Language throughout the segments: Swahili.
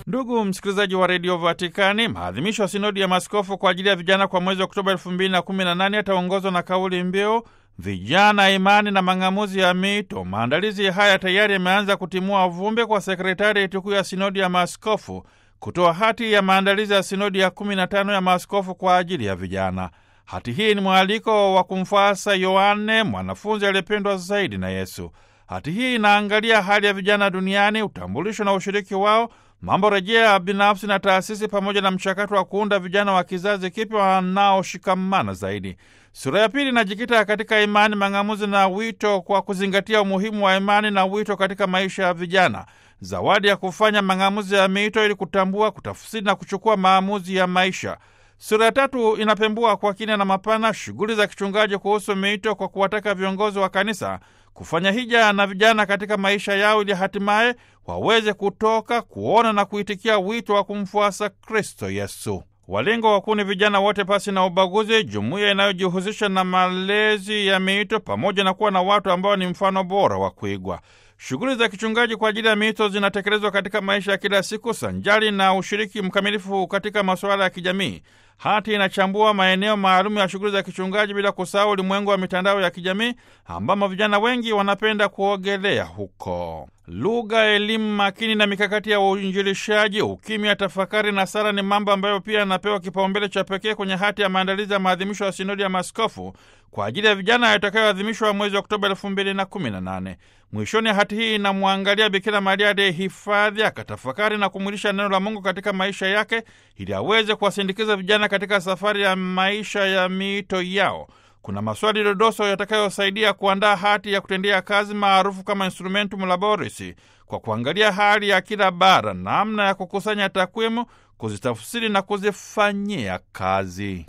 Ndugu msikilizaji wa redio Vatikani, maadhimisho ya sinodi ya maaskofu kwa ajili ya vijana kwa mwezi Oktoba 2018 yataongozwa na kauli mbiu vijana, imani na mang'amuzi ya mito. Maandalizi haya tayari yameanza kutimua vumbi kwa sekretarieti kuu ya sinodi ya maaskofu kutoa hati ya maandalizi ya sinodi ya 15 ya maaskofu kwa ajili ya vijana. Hati hii ni mwaliko wa kumfuasa Yohane, mwanafunzi aliyependwa zaidi na Yesu. Hati hii inaangalia hali ya vijana duniani, utambulisho na ushiriki wao, mambo rejea binafsi na taasisi, pamoja na mchakato wa kuunda vijana wa kizazi kipya wanaoshikamana zaidi. Sura ya pili inajikita katika imani, mang'amuzi na wito, kwa kuzingatia umuhimu wa imani na wito katika maisha ya vijana, zawadi ya kufanya mang'amuzi ya miito ili kutambua, kutafsiri na kuchukua maamuzi ya maisha. Sura ya tatu inapembua kwa kina na mapana shughuli za kichungaji kuhusu miito kwa kuwataka viongozi wa kanisa kufanya hija na vijana katika maisha yao ili hatimaye waweze kutoka kuona na kuitikia wito wa kumfuasa Kristo Yesu. Walengo wakuu ni vijana wote pasi na ubaguzi, jumuiya inayojihusisha na malezi ya miito pamoja na kuwa na watu ambao ni mfano bora wa kuigwa. Shughuli za kichungaji kwa ajili ya miito zinatekelezwa katika maisha ya kila siku sanjari na ushiriki mkamilifu katika masuala ya kijamii. Hati inachambua maeneo maalum ya shughuli za kichungaji bila kusahau ulimwengu wa mitandao ya kijamii ambamo vijana wengi wanapenda kuogelea huko. Lugha, elimu makini na mikakati ya uinjilishaji, ukimya, tafakari na sala ni mambo ambayo pia yanapewa kipaumbele cha pekee kwenye hati ya maandalizi ya maadhimisho ya sinodi ya maaskofu kwa ajili ya vijana yatakayoadhimishwa mwezi Oktoba elfu mbili na kumi na nane. Mwishoni hati hii inamwangalia Bikira Maria aliyehifadhi akatafakari na kumwilisha neno la Mungu katika maisha yake ili aweze kuwasindikiza vijana katika safari ya maisha ya miito yao. Kuna maswali dodoso yatakayosaidia kuandaa hati ya kutendea kazi maarufu kama Instrumentum Laboris, kwa kuangalia hali ya kila bara, namna ya kukusanya takwimu, kuzitafsiri na kuzifanyia kazi.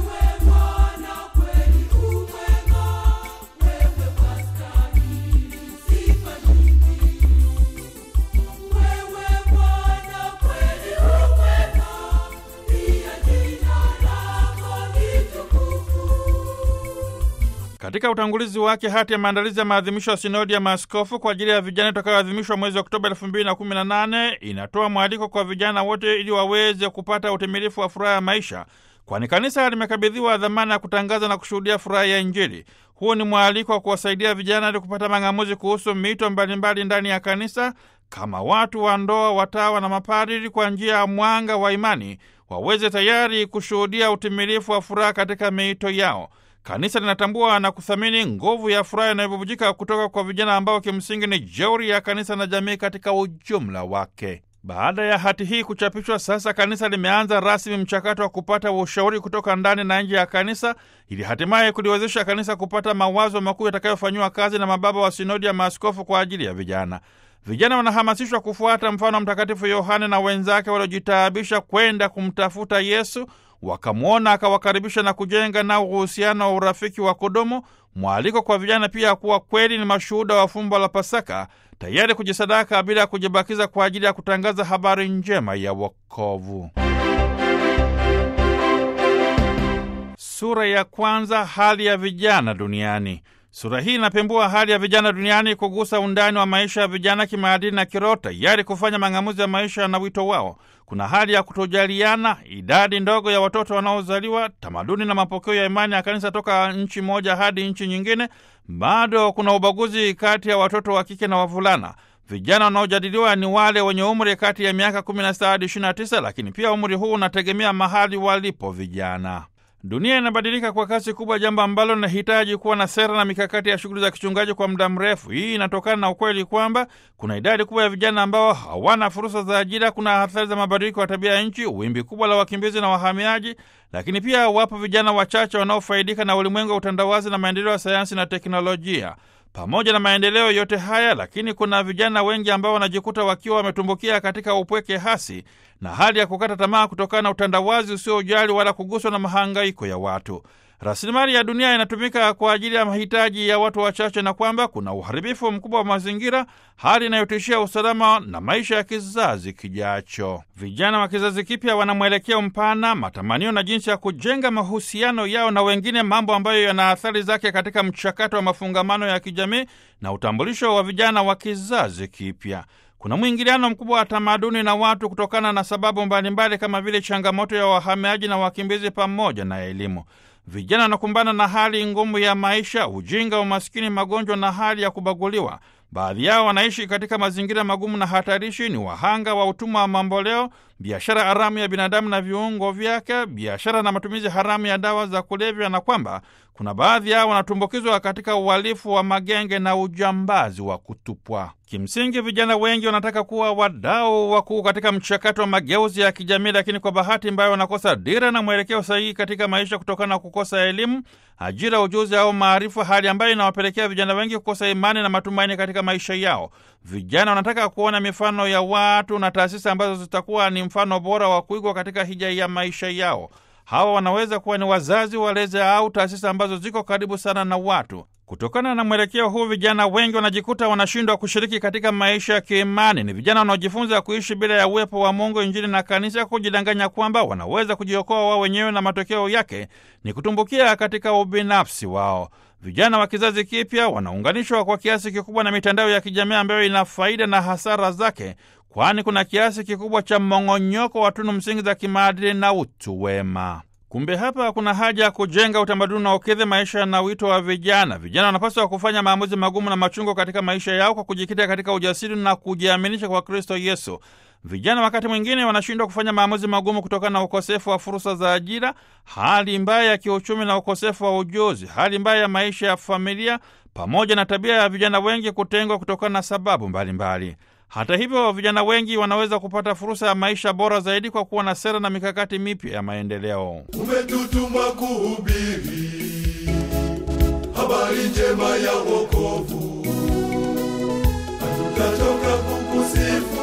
Katika utangulizi wake hati ya maandalizi ya maadhimisho ya sinodi ya maaskofu kwa ajili ya vijana itakayoadhimishwa mwezi Oktoba 2018 inatoa mwaliko kwa vijana wote ili waweze kupata utimilifu wa furaha ya maisha, kwani kanisa limekabidhiwa dhamana ya kutangaza na kushuhudia furaha ya Injili. Huu ni mwaliko wa kuwasaidia vijana ili kupata mang'amuzi kuhusu mito mbalimbali ndani ya kanisa, kama watu wa ndoa, watawa na mapadiri, kwa njia ya mwanga wa imani waweze tayari kushuhudia utimilifu wa furaha katika miito yao. Kanisa linatambua na kuthamini nguvu ya furaha inayobubujika kutoka kwa vijana ambao kimsingi ni jeuri ya kanisa na jamii katika ujumla wake. Baada ya hati hii kuchapishwa, sasa kanisa limeanza rasmi mchakato wa kupata ushauri kutoka ndani na nje ya kanisa ili hatimaye kuliwezesha kanisa kupata mawazo makuu yatakayofanyiwa kazi na mababa wa sinodi ya maaskofu kwa ajili ya vijana. Vijana wanahamasishwa kufuata mfano wa Mtakatifu Yohane na wenzake waliojitaabisha kwenda kumtafuta Yesu wakamwona akawakaribisha na kujenga nao uhusiano wa urafiki wa kudumu. Mwaliko kwa vijana pia kuwa kweli ni mashuhuda wa fumbo la Pasaka, tayari kujisadaka bila ya kujibakiza kwa ajili ya kutangaza habari njema ya wokovu. Sura ya kwanza, hali ya vijana duniani. Sura hii inapembua hali ya vijana duniani, kugusa undani wa maisha ya vijana kimaadili na kiroho, tayari kufanya mang'amuzi ya maisha na wito wao. Kuna hali ya kutojaliana, idadi ndogo ya watoto wanaozaliwa, tamaduni na mapokeo ya imani ya kanisa toka nchi moja hadi nchi nyingine. Bado kuna ubaguzi kati ya watoto wa kike na wavulana. Vijana wanaojadiliwa ni wale wenye umri kati ya miaka 16 hadi 29, lakini pia umri huu unategemea mahali walipo vijana. Dunia inabadilika kwa kasi kubwa, jambo ambalo linahitaji kuwa na sera na mikakati ya shughuli za kichungaji kwa muda mrefu. Hii inatokana na ukweli kwamba kuna idadi kubwa ya vijana ambao hawana fursa za ajira, kuna athari za mabadiliko ya tabia ya nchi, wimbi kubwa la wakimbizi na wahamiaji, lakini pia wapo vijana wachache wanaofaidika na ulimwengu wa utandawazi na maendeleo ya sayansi na teknolojia. Pamoja na maendeleo yote haya, lakini kuna vijana wengi ambao wanajikuta wakiwa wametumbukia katika upweke hasi na hali ya kukata tamaa kutokana na utandawazi usiojali wala kuguswa na mahangaiko ya watu. Rasilimali ya dunia inatumika kwa ajili ya mahitaji ya watu wachache, na kwamba kuna uharibifu mkubwa wa mazingira, hali inayotishia usalama na maisha ya kizazi kijacho. Vijana wa kizazi kipya wana mwelekeo mpana, matamanio na jinsi ya kujenga mahusiano yao na wengine, mambo ambayo yana athari zake katika mchakato wa mafungamano ya kijamii na utambulisho wa vijana wa kizazi kipya. Kuna mwingiliano mkubwa wa tamaduni na watu kutokana na sababu mbalimbali kama vile changamoto ya wahamiaji na wakimbizi pamoja na elimu. Vijana wanakumbana na hali ngumu ya maisha, ujinga, umaskini, magonjwa na hali ya kubaguliwa. Baadhi yao wanaishi katika mazingira magumu na hatarishi, ni wahanga wa utumwa wa mamboleo, biashara haramu ya binadamu na viungo vyake, biashara na matumizi haramu ya dawa za kulevya, na kwamba kuna baadhi yao wanatumbukizwa katika uhalifu wa magenge na ujambazi wa kutupwa. Kimsingi, vijana wengi wanataka kuwa wadau wakuu katika mchakato wa mageuzi ya kijamii, lakini kwa bahati mbaya wanakosa dira na mwelekeo sahihi katika maisha kutokana na kukosa elimu, ajira, ujuzi au maarifa, hali ambayo inawapelekea vijana wengi kukosa imani na matumaini katika maisha yao. Vijana wanataka kuona mifano ya watu na taasisi ambazo zitakuwa ni mfano bora wa kuigwa katika hija ya maisha yao. Hawa wanaweza kuwa ni wazazi, walezi au taasisi ambazo ziko karibu sana na watu. Kutokana na mwelekeo huu, vijana wengi wanajikuta wanashindwa kushiriki katika maisha ya kiimani. Ni vijana wanaojifunza kuishi bila ya uwepo wa Mungu, Injili na Kanisa, kujidanganya kwamba wanaweza kujiokoa wao wenyewe, na matokeo yake ni kutumbukia katika ubinafsi wao. Vijana wa kizazi kipya wanaunganishwa kwa kiasi kikubwa na mitandao ya kijamii ambayo ina faida na hasara zake, kwani kuna kiasi kikubwa cha mmong'onyoko wa tunu msingi za kimaadili na utu wema. Kumbe hapa kuna haja ya kujenga utamaduni na ukidhi maisha na wito wa vijana. Vijana wanapaswa kufanya maamuzi magumu na machungu katika maisha yao kwa kujikita katika ujasiri na kujiaminisha kwa Kristo Yesu. Vijana wakati mwingine wanashindwa kufanya maamuzi magumu kutokana na ukosefu wa fursa za ajira, hali mbaya ya kiuchumi na ukosefu wa ujuzi, hali mbaya ya maisha ya familia, pamoja na tabia ya vijana wengi kutengwa kutokana na sababu mbalimbali mbali. Hata hivyo vijana wengi wanaweza kupata fursa ya maisha bora zaidi kwa kuwa na sera na mikakati mipya ya maendeleo. Umetutuma kuhubiri habari njema ya wokovu, hatutachoka kukusifu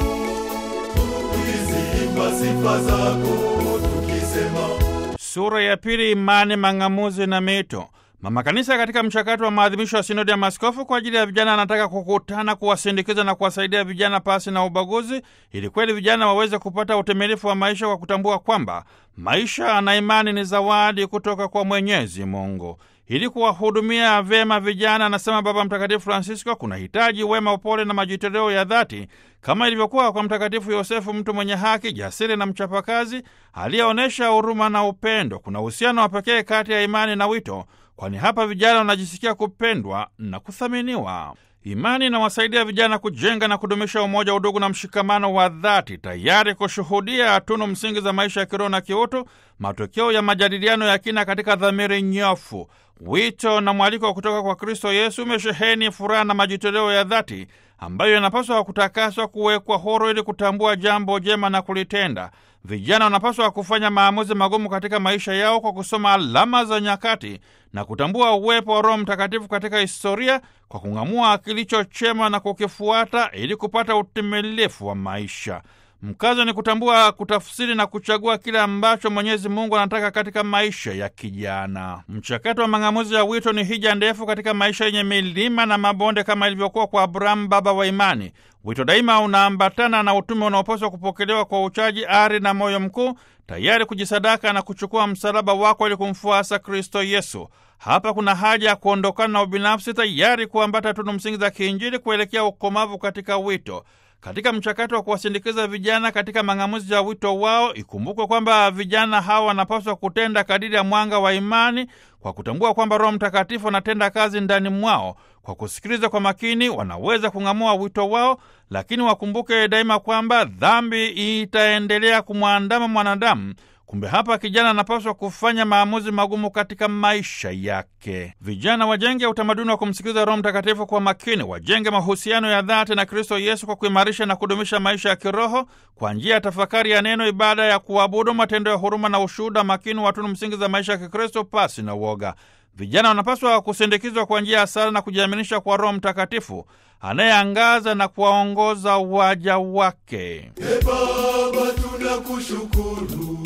tukiziimba sifa zako tukisema Sura ya pili: imani, mang'amuzi na mito. Mama Kanisa katika mchakato wa maadhimisho ya sinodi ya maaskofu kwa ajili ya vijana anataka kukutana, kuwasindikiza na kuwasaidia vijana pasi na ubaguzi, ili kweli vijana waweze kupata utimilifu wa maisha kwa kutambua kwamba maisha na imani ni zawadi kutoka kwa Mwenyezi Mungu. Ili kuwahudumia vyema vijana, anasema Baba Mtakatifu Francisco, kuna hitaji wema, upole na majitoleo ya dhati kama ilivyokuwa kwa Mtakatifu Yosefu, mtu mwenye haki, jasiri na mchapakazi aliyeonyesha huruma na upendo. Kuna uhusiano wa pekee kati ya imani na wito, kwani hapa vijana wanajisikia kupendwa na kuthaminiwa. Imani inawasaidia vijana kujenga na kudumisha umoja, udugu na mshikamano wa dhati, tayari kushuhudia tunu msingi za maisha ya kiroho na kiutu, matokeo ya majadiliano ya kina katika dhamiri nyofu. Wito na mwaliko kutoka kwa Kristo Yesu umesheheni furaha na majitoleo ya dhati ambayo yanapaswa kutakaswa, kuwekwa huru ili kutambua jambo jema na kulitenda. Vijana wanapaswa kufanya maamuzi magumu katika maisha yao kwa kusoma alama za nyakati na kutambua uwepo wa Roho Mtakatifu katika historia kwa kung'amua kilicho chema na kukifuata ili kupata utimilifu wa maisha. Mkazo ni kutambua, kutafsiri na kuchagua kile ambacho Mwenyezi Mungu anataka katika maisha ya kijana. Mchakato wa mang'amuzi ya wito ni hija ndefu katika maisha yenye milima na mabonde, kama ilivyokuwa kwa Abrahamu, baba wa imani. Wito daima unaambatana na utume unaopaswa kupokelewa kwa uchaji, ari na moyo mkuu, tayari kujisadaka na kuchukua msalaba wako ili kumfuasa Kristo Yesu. Hapa kuna haja ya kuondokana na ubinafsi, tayari kuambata tunu msingi za kiinjili kuelekea ukomavu katika wito. Katika mchakato wa kuwasindikiza vijana katika mang'amuzi ya wito wao, ikumbukwe kwamba vijana hawa wanapaswa kutenda kadiri ya mwanga wa imani kwa kutambua kwamba Roho Mtakatifu anatenda kazi ndani mwao. Kwa kusikiliza kwa makini, wanaweza kung'amua wito wao, lakini wakumbuke daima kwamba dhambi itaendelea kumwandama mwanadamu. Kumbe hapa kijana anapaswa kufanya maamuzi magumu katika maisha yake. Vijana wajenge utamaduni wa kumsikiliza Roho Mtakatifu kwa makini, wajenge mahusiano ya dhati na Kristo Yesu kwa kuimarisha na kudumisha maisha ya kiroho kwa njia ya tafakari ya neno, ibada ya kuabudu, matendo ya huruma na ushuhuda makini wa tunu msingi za maisha ya Kikristo pasi na uoga. Vijana wanapaswa kusindikizwa kwa njia ya sala na kujiaminisha kwa Roho Mtakatifu anayeangaza na kuwaongoza waja wake. E Baba, tunakushukuru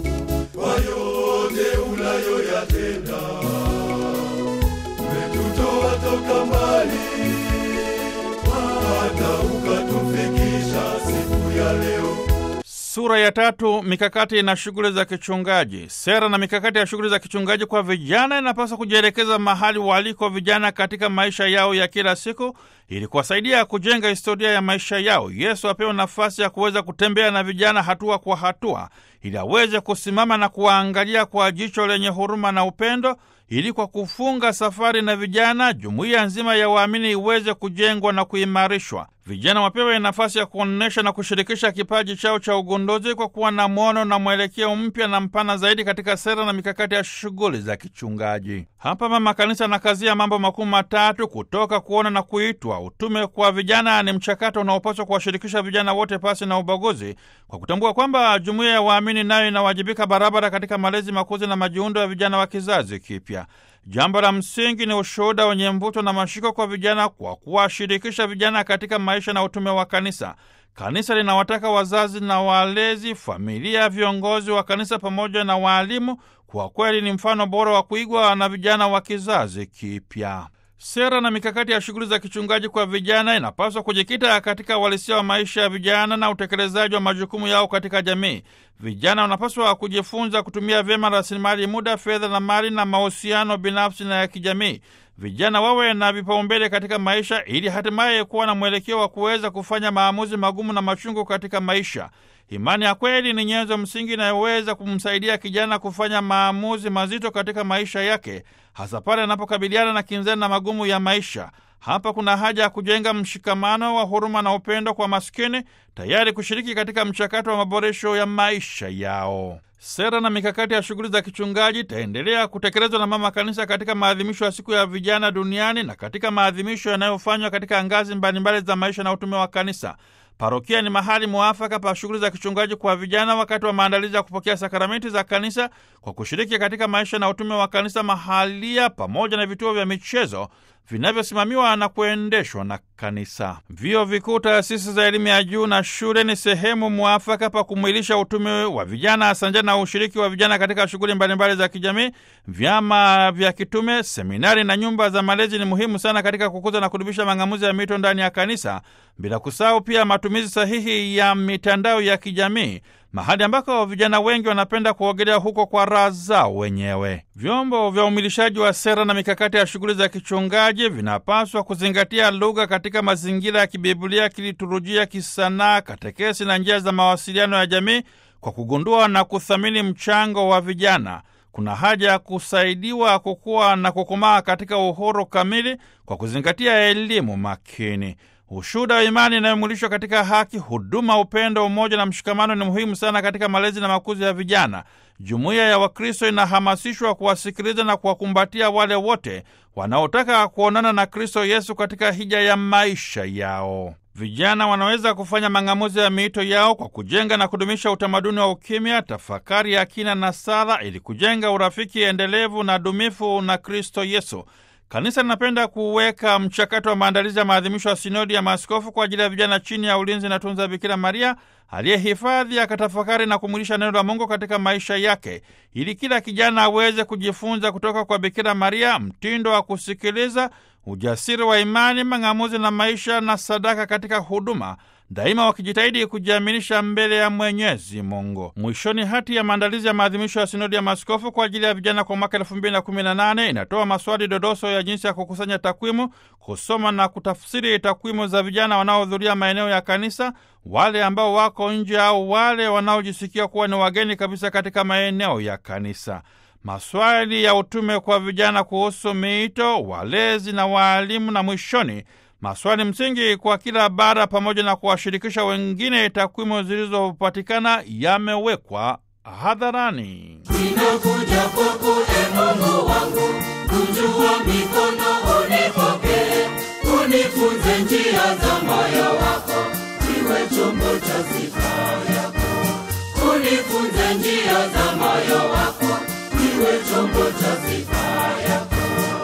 kwa yote unayoyatenda. Umetutoa toka mbali hata ukatufikisha siku ya leo. Sura ya tatu: mikakati na shughuli za kichungaji. Sera na mikakati ya shughuli za kichungaji kwa vijana inapaswa kujielekeza mahali waliko vijana katika maisha yao ya kila siku, ili kuwasaidia kujenga historia ya maisha yao. Yesu apewe nafasi ya kuweza kutembea na vijana hatua kwa hatua, ili aweze kusimama na kuwaangalia kwa jicho lenye huruma na upendo, ili kwa kufunga safari na vijana, jumuiya nzima ya waamini iweze kujengwa na kuimarishwa. Vijana wapewe nafasi ya kuonyesha na kushirikisha kipaji chao cha ugunduzi kwa kuwa na mwono na mwelekeo mpya na mpana zaidi katika sera na mikakati ya shughuli za kichungaji. Hapa Mama Kanisa anakazia mambo makuu matatu: kutoka, kuona na kuitwa. Utume kwa vijana ni mchakato unaopaswa kuwashirikisha vijana wote pasi na ubaguzi, kwa kutambua kwamba jumuiya ya waamini nayo inawajibika barabara katika malezi, makuzi na majiundo ya vijana wa kizazi kipya. Jambo la msingi ni ushuhuda wenye mvuto na mashiko kwa vijana kwa kuwashirikisha vijana katika maisha na utume wa kanisa. Kanisa linawataka wazazi na walezi, familia, viongozi wa kanisa pamoja na waalimu kwa kweli ni mfano bora wa kuigwa na vijana wa kizazi kipya. Sera na mikakati ya shughuli za kichungaji kwa vijana inapaswa kujikita katika uhalisia wa maisha ya vijana na utekelezaji wa majukumu yao katika jamii. Vijana wanapaswa kujifunza kutumia vyema rasilimali muda, fedha na mali na mahusiano binafsi na ya kijamii. Vijana wawe na vipaumbele katika maisha ili hatimaye kuwa na mwelekeo wa kuweza kufanya maamuzi magumu na machungu katika maisha. Imani ya kweli ni nyenzo msingi inayoweza kumsaidia kijana kufanya maamuzi mazito katika maisha yake, hasa pale anapokabiliana na kinzani na magumu ya maisha. Hapa kuna haja ya kujenga mshikamano wa huruma na upendo kwa maskini, tayari kushiriki katika mchakato wa maboresho ya maisha yao. Sera na mikakati ya shughuli za kichungaji itaendelea kutekelezwa na Mama Kanisa katika maadhimisho ya siku ya vijana duniani na katika maadhimisho yanayofanywa katika ngazi mbalimbali za maisha na utume wa Kanisa. Parokia ni mahali mwafaka pa shughuli za kichungaji kwa vijana wakati wa maandalizi ya kupokea sakramenti za kanisa kwa kushiriki katika maisha na utume wa kanisa mahalia, pamoja na vituo vya michezo vinavyosimamiwa na kuendeshwa na kanisa. Vyuo vikuu, taasisi za elimu ya juu na shule ni sehemu mwafaka pa kumwilisha utume wa vijana sanjani na ushiriki wa vijana katika shughuli mbalimbali za kijamii. Vyama vya kitume, seminari na nyumba za malezi ni muhimu sana katika kukuza na kudumisha mang'amuzi ya mito ndani ya kanisa, bila kusahau pia matumizi sahihi ya mitandao ya kijamii mahali ambako vijana wengi wanapenda kuogelea huko kwa raha zao wenyewe. Vyombo vya umilishaji wa sera na mikakati ya shughuli za kichungaji vinapaswa kuzingatia lugha katika mazingira ya kibiblia, kiliturujia, kisanaa, katekesi na njia za mawasiliano ya jamii, kwa kugundua na kuthamini mchango wa vijana. Kuna haja ya kusaidiwa kukua na kukomaa katika uhuru kamili kwa kuzingatia elimu makini. Ushuhuda wa imani inayomwilishwa katika haki, huduma, upendo, umoja na mshikamano ni muhimu sana katika malezi na makuzi ya vijana. Jumuiya ya Wakristo inahamasishwa kuwasikiliza na kuwakumbatia wale wote wanaotaka kuonana na Kristo Yesu katika hija ya maisha yao. Vijana wanaweza kufanya mang'amuzi ya miito yao kwa kujenga na kudumisha utamaduni wa ukimya, tafakari ya kina na sala, ili kujenga urafiki endelevu na dumifu na Kristo Yesu. Kanisa linapenda kuweka mchakato wa maandalizi ya maadhimisho ya sinodi ya maaskofu kwa ajili ya vijana chini ya ulinzi na tunza Bikira Maria aliyehifadhi, akatafakari na kumwilisha neno la Mungu katika maisha yake, ili kila kijana aweze kujifunza kutoka kwa Bikira Maria mtindo wa kusikiliza, ujasiri wa imani, mang'amuzi na maisha na sadaka katika huduma daima wakijitahidi kujiaminisha mbele ya Mwenyezi Mungu. Mwishoni, hati ya maandalizi ya maadhimisho ya sinodi ya maaskofu kwa ajili ya vijana kwa mwaka elfu mbili na kumi na nane inatoa maswali dodoso ya jinsi ya kukusanya takwimu, kusoma na kutafsiri takwimu za vijana wanaohudhuria maeneo ya kanisa, wale ambao wako nje au wale wanaojisikia kuwa ni wageni kabisa katika maeneo ya kanisa. Maswali ya utume kwa vijana kuhusu miito, walezi na waalimu, na mwishoni maswali msingi kwa kila bara pamoja na kuwashirikisha wengine. Takwimu zilizopatikana yamewekwa hadharani. Ninakuja kwako e Mungu wangu, kunjua mikono unipokee, unifunze njia za moyo wako, niwe chombo cha sifa yako. Unifunze njia za moyo wako, niwe chombo cha sifa yako.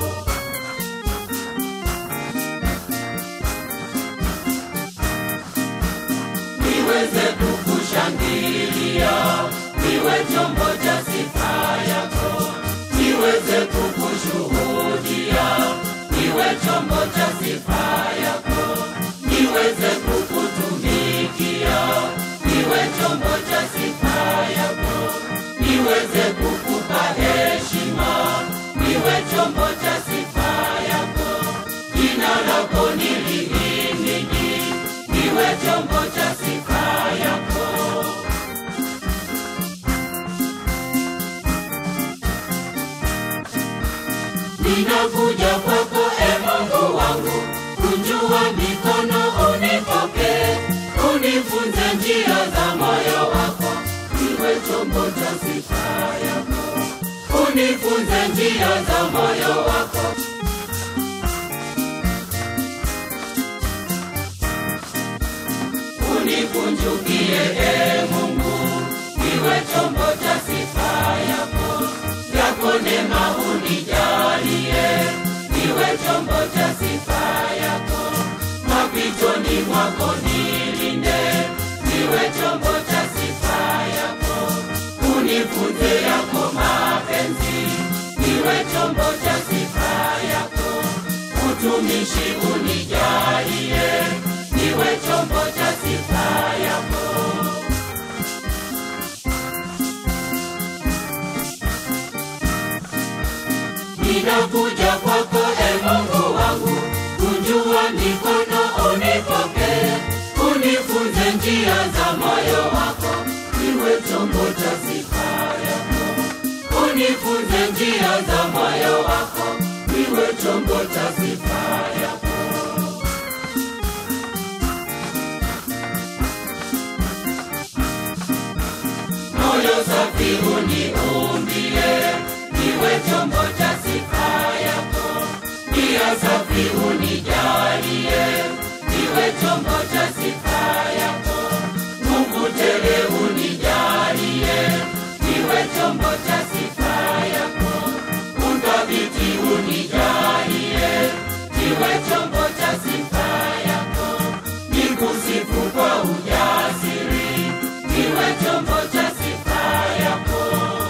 niweze kukushangilia, niwe chombo cha sifa yako, niweze kukushuhudia, niwe chombo cha sifa yako, niweze kukutumikia, niwe chombo cha unifunze njia za moyo wako. Unikunjukie e Mungu, niwe chombo cha sifa yako. Yako neema unijalie, niwe chombo cha sifa yako. Mapitoni mwako nilinde, niwe chombo cha sifa yako. Unifunze yako mapenzi, niwe chombo cha sifa yako. Utumishi unijalie, niwe chombo cha sifa yako. Ninakuja kwako e Mungu wangu, kunjua mikono unipokee, unifunze njia za moyo wako, niwe chombo cha sifa yako. Unifunze njia za moyo wako, niwe chombo cha sifa yako. moyo safi uniumbie, niwe chombo cha sifa yako. Nia safi unijalie, niwe chombo cha sifa yako. Mungu tele unijalie, niwe chombo cha sifa yako. Uthabiti unijalie, niwe chombo cha sifa yako. Nikusifu kwa ujasiri, niwe chombo cha sifa yako.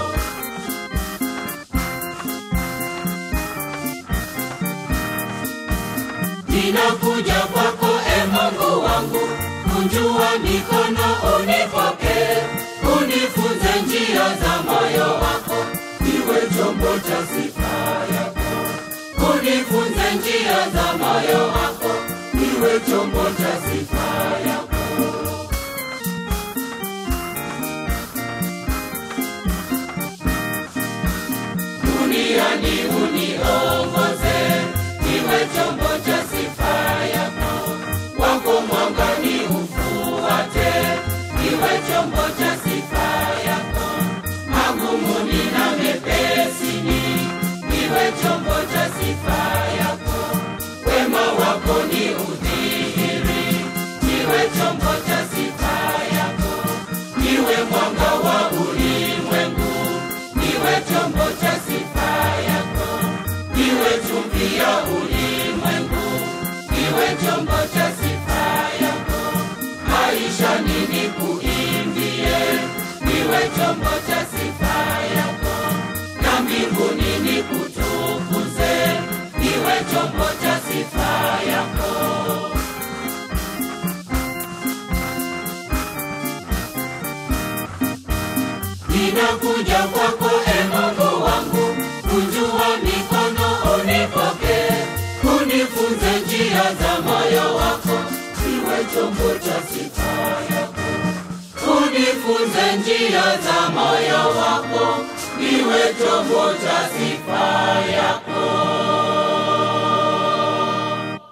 Ninakuja kwako e Mungu wangu, kunjua mikono unipokee, unifunze njia za moyo wako, niwe chombo cha sifa yako. Unifunze njia za moyo wako, niwe chombo cha sifa yako. duniani uniongoze, niwe chombo cha sifa yako. Wako mwangani ufuate, niwe chombo cha sifa yako. Magumuni na mepesini, niwe chombo cha sifa yako. Wema wako ni udhihiri, niwe chombo cha sifa yako. Niwe mwanga wa ulimwengu, niwe chombo cha sifa yako. Niwe chumvi ya ulimwengu, niwe chombo cha sifa yako. Maisha nini kuimbie, niwe chombo cha sifa yako. Na mbinguni nikutukuze, niwe chombo cha sifa yako. Ninakuja kwako e Mungu wangu, kunjua mikono unipokee, unifunze njia za moyo wako, niwe chombo cha sifa yako. Unifunze njia za moyo wako, niwe chombo cha sifa yako.